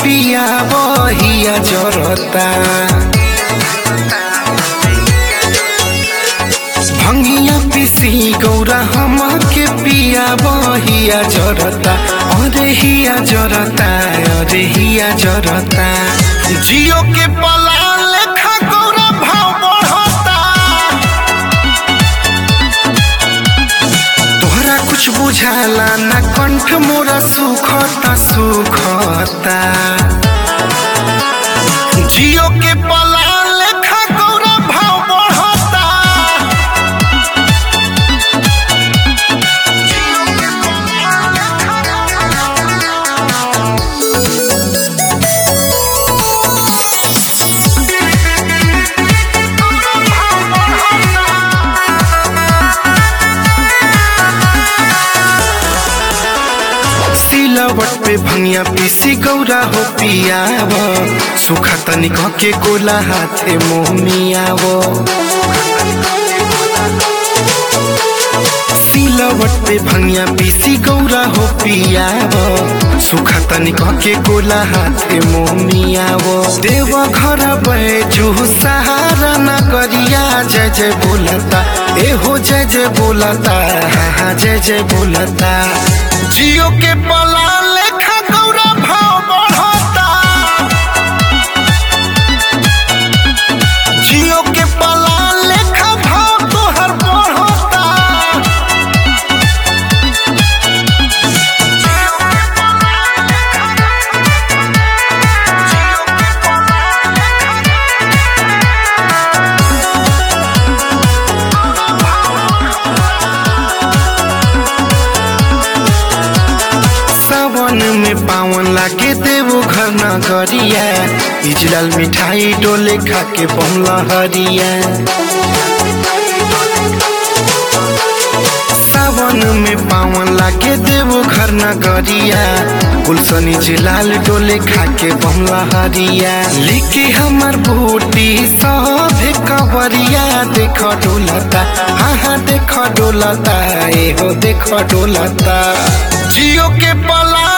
पिया बहिया जरता भंगिया पिसी गौरा हम के पिया बहिया जरता अरे हिया जरता अरे हिया जरता जियो के पला लेखा गौरा भाव बढ़ता तोहरा कुछ बुझाला ना कंठ मोरा सुखता सुखता जियो के पला लेखा गौरा भाव बढ़ता सिलवट पे भंगिया पीसी गौरा हो पियाव सुखा तनिक के गोला हाथे मोहमियाव सिलवट पे भंगिया पीसी गौरा हो पियाव सुखा तनिक के गोला हाथे मोहमियाव देव घर बैजू सहारा न करिया जय जय बोलता एहो जय जय बोलता हाँ हाँ जय जय बोलता जियो के पला लेखा गौरा भाव बढ़ता जियो के पला लेखा भाव तोहर बढ़ता सावन में पावन लागे देवो घर नगरिया इजलाल मिठाई डोले खा के बमला हरिया सावन में पावन लागे देवो घर नगरिया गुलशनी जिलाल डोले खा के बमला हरिया लिखी हमर बूटी सभे कवरिया देख डोलता हाँ हाँ देख डोलता एहो देख डोलता जियो के पला